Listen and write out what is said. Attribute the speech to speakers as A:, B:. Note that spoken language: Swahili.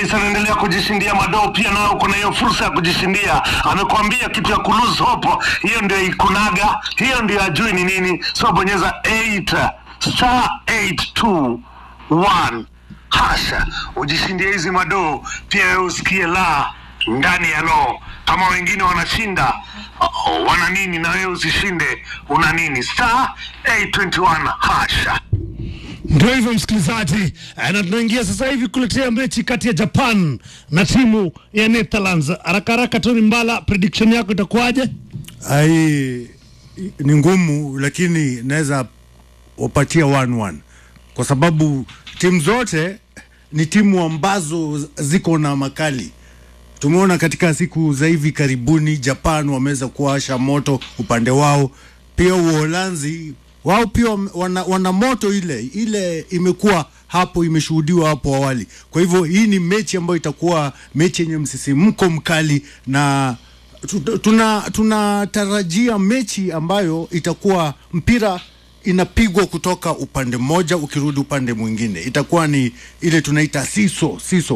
A: Dennis anaendelea kujishindia madoo pia, nayo kuna hiyo fursa ya kujishindia. Amekwambia kitu ya kulose hope, hiyo ndio ikunaga, hiyo ndio ajui ni nini. So bonyeza 8 star 821 hasha, ujishindie hizi madoo pia, wewe usikie la ndani ya loo. Kama wengine wanashinda oh, wana nini, na wewe usishinde, una nini? Star 821 hasha.
B: Ndio hivyo msikilizaji, Eh, na tunaingia sasa hivi kuletea mechi kati ya Japan na timu ya Netherlands. Haraka haraka, Tony Mbala, prediction yako itakuwaje?
C: ai ni ngumu lakini naweza wapatia 1-1 kwa sababu timu zote ni timu ambazo ziko na makali tumeona katika siku za hivi karibuni japan wameweza kuwasha moto upande wao pia uholanzi wao pia wame- wana, wana moto ile ile imekuwa hapo imeshuhudiwa hapo awali kwa hivyo hii ni mechi ambayo itakuwa mechi yenye msisimko mkali na tu- tuna tunatarajia mechi ambayo itakuwa mpira inapigwa kutoka upande mmoja ukirudi upande mwingine itakuwa ni ile tunaita siso siso